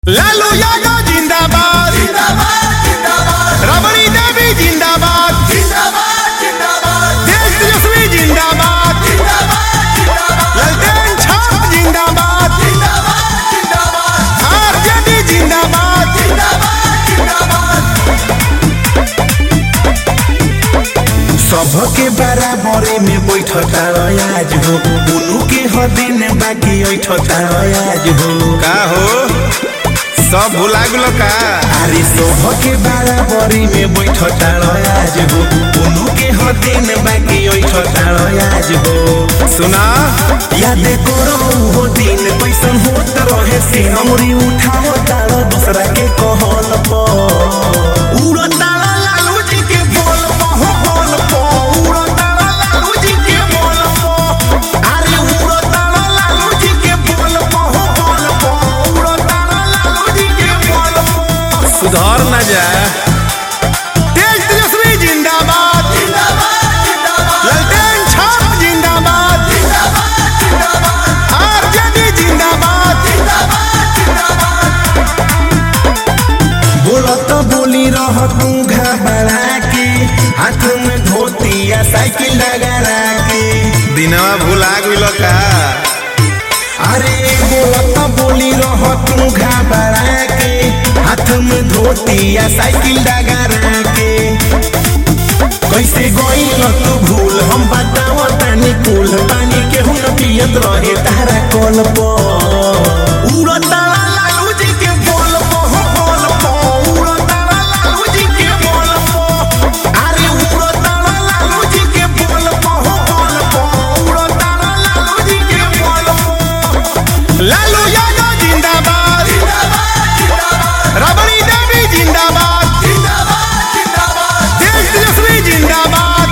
लालू यादव जिंदाबाद रबड़ी देवी जिंदाबाद देश तेजस्वी जिंदाबाद ललटेन छाप जिंदाबाद आरजेडी जिंदाबाद सबके बराबरे में बैठता आज हो उनु के हदिन बाकी ऐठता आज हो का हो सब भुला गुलो का अरे सबके बराबरी में बैठता आज हो उनु के हदिन बाकी ऐठता आज हो सुना याद करो वो दिन कैसन होत रहे से हमरी उठाओ तारो दूसरा के कहल पर उड़ताला लालू जी के बोल पहो बोल पो उड़ताला लालू जी के बोल पो अरे उड़ताला लालू जी के बोल पहो बोल पो उड़ताला लालू जी के बोल पो सुधर न जा देश तेजस्वी जिंदाबाद ललटेन छाप जिंदाबाद आरजेडी जिंदाबाद बोलत बोली रह तू घबरा के हाथ में धोती या साइकिल लगा के दिनवा भुला गुलो का अरे बोलत बोली रह तू घबरा के हाथ में धोती या साइकिल लगा के कैसे गईल तू भूल हम बताव तानी कुल पानी के हुन पियत रहे तारा कल पर उड़ताला लालू जी के बोल पो हो बोल पो उड़ताला लालू जी के बोल पो अरे उड़ताला लालू जी के बोल पो हो बोल पो उड़ताला लालू जी के बोल पो लालू यादव जिंदाबाद रबड़ी देवी जिंदाबाद देश तेजस्वी जिंदाबाद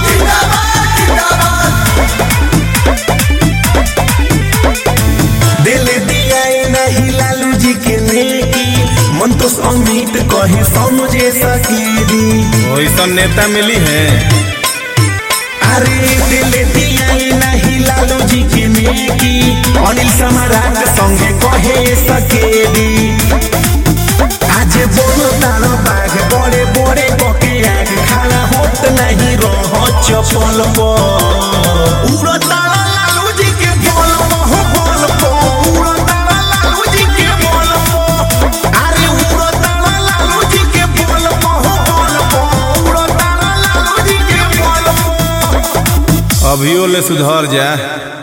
दिल दिया नहीं लालू जी के नेकी मन तो अमित कहे समझे सकेरी वैसा नेता मिली है अरे दिल दिया नहीं लालू जी के नेकी अनिल सम्राट संगे कहे सकेरी आज बोलो तारो बाघ बड़े बड़े बके आग खाना होत नहीं रह चपल पर उड़ो तारा लालू जी के बोल हो बोल पो उड़ो तारा लालू जी के बोल पो अरे उड़ो तारा लालू जी के बोल हो बोल पो उड़ो तारा लालू जी के बोल पो अभियो ले सुधर जा